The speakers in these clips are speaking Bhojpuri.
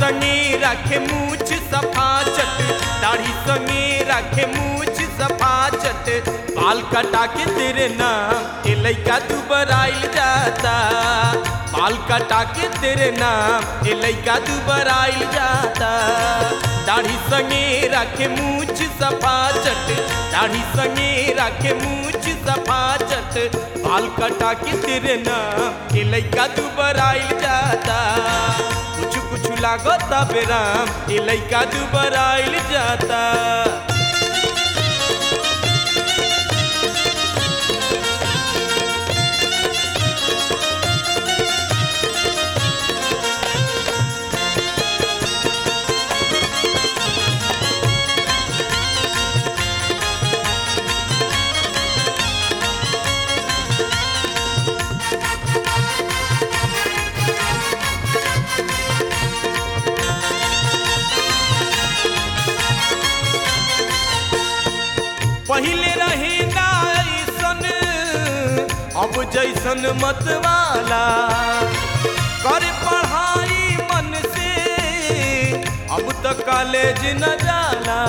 संगे रखे मूछ सफा चट दाढ़ी संगे रखे मूछ सफा चट बाल कटा के तेरे नाम के लइका तू बराइल जाता बाल कटा के तेरे नाम के लइका तू बराइल जाता दाढ़ी संगे रखे मूछ सफा चट दाढ़ी संगे रखे मूछ सफा चट बाल कटा के तेरे नाम के लइका तू बराइल जाता कुछ कुछ लागता बेराम के लइका तू बराइल जाता पहिले रहे ना ऐसन अब जैसन मत वाला कर पढ़ाई मन से अब तक कॉलेज न जाला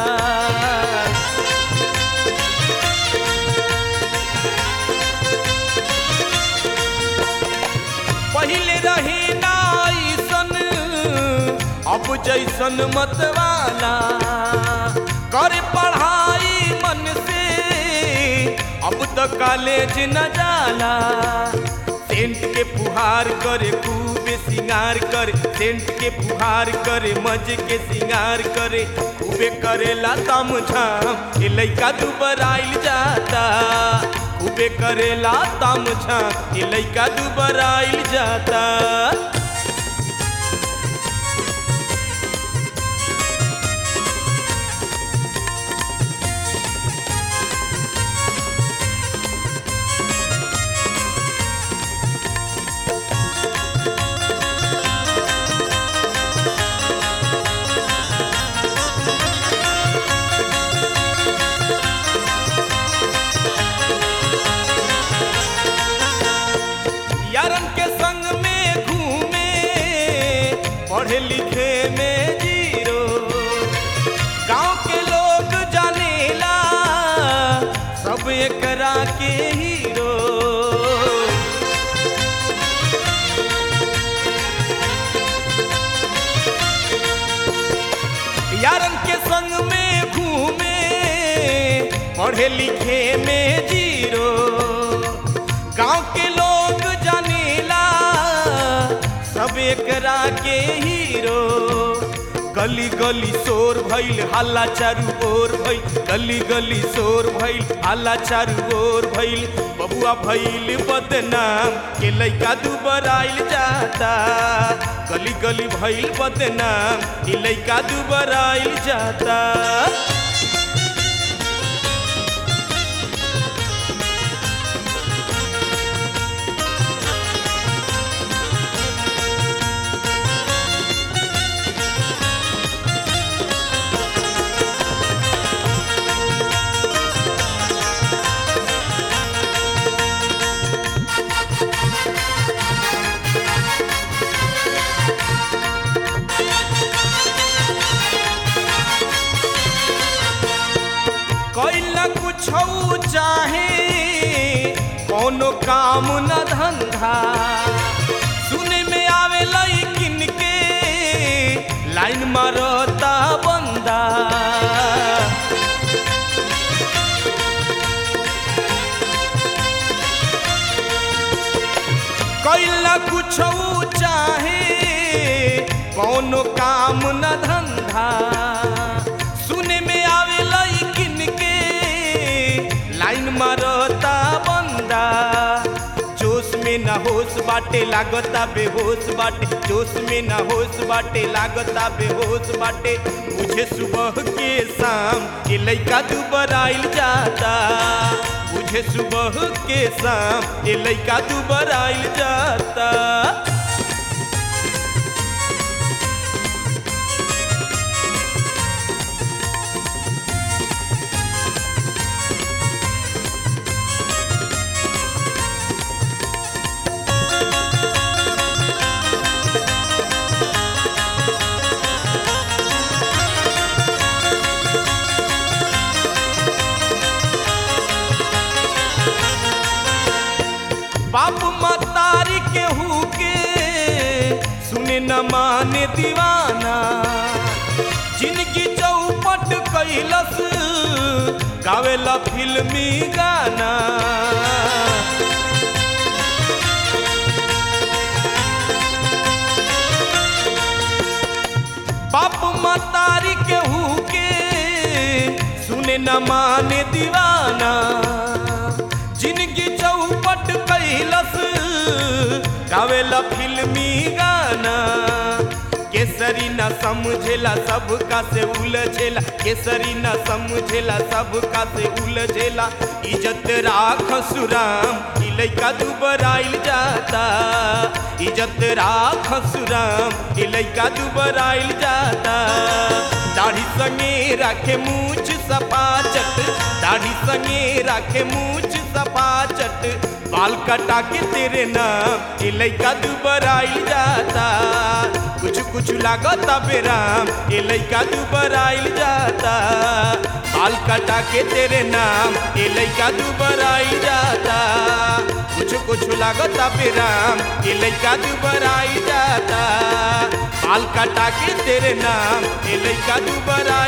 पहिले रहे ना ऐसन अब जैसन मत वाला कर पढ़ाई मन से अब तो कॉलेज न जाला सेंट के फुहार करे खूब सिंगार करे सेंट के फुहार करे मज के सिंगार करे खूबे करेला तम झाम ए लइका तू बराइल जाता खूबे करेला तम झाम ए लइका तू बराइल जाता यारन के संग में घूमे पढ़े लिखे में जीरो गांव के लोग जानेला सब एकरा के हीरो यारन के संग में घूमे पढ़े लिखे में जीरो गांव के लोग जानेला सब एकरा के हीरो गली गली शोर भइल हल्ला चारू ओर भइल गली गली शोर भइल हल्ला चारू ओर भइल बबुआ भइल बदनाम के लइका दू बराइल जाता गली गली भइल बदनाम के लइका दू बराइल जाता कैला कुछ चाहे कोनो काम न धंधा सुने में आवे लइकिन के लाइन मारता बंदा कैला कुछ चाहे कोनो काम न धंधा सुने में आवे लइकिन के लाइन मारता बंदा जोश में ना होश बाटे लागता बेहोश बाटे जोश में ना होश बाटे लागता बेहोश बाटे मुझे सुबह के शाम के लइका तू बराइल जाता मुझे सुबह के शाम के लइका तू बराइल जाता सुने न माने दीवाना जिनकी चौपट कैलस गावेला फिल्मी गाना बाप मतारी के हुके सुने न माने दीवाना जिनकी चौपट कैलस गावेला फिल्मी गाना केसरी न समझेला सबका से उलझेला केसरी न समझेला सबका से उलझेला इज्जत राख सुराम ई लइका दुबराइल जाता इज्जत राख सुराम ई लइका दुबराइल जाता दाढ़ी संगे राखे मूछ सफा चट दाढ़ी संगे राखे मूछ सफा चट बाल कटा के तेरे नाम ये लइका दुबराइल जाता कुछ कुछ लागता बेराम ये लइका दुबराइल जाता बाल कटा के तेरे नाम ये लइका दुबराइल जाता कुछ कुछ लागता बेराम ये लइका दुबराइल जाता बाल कटा के तेरे नाम ये लइका दुबराइल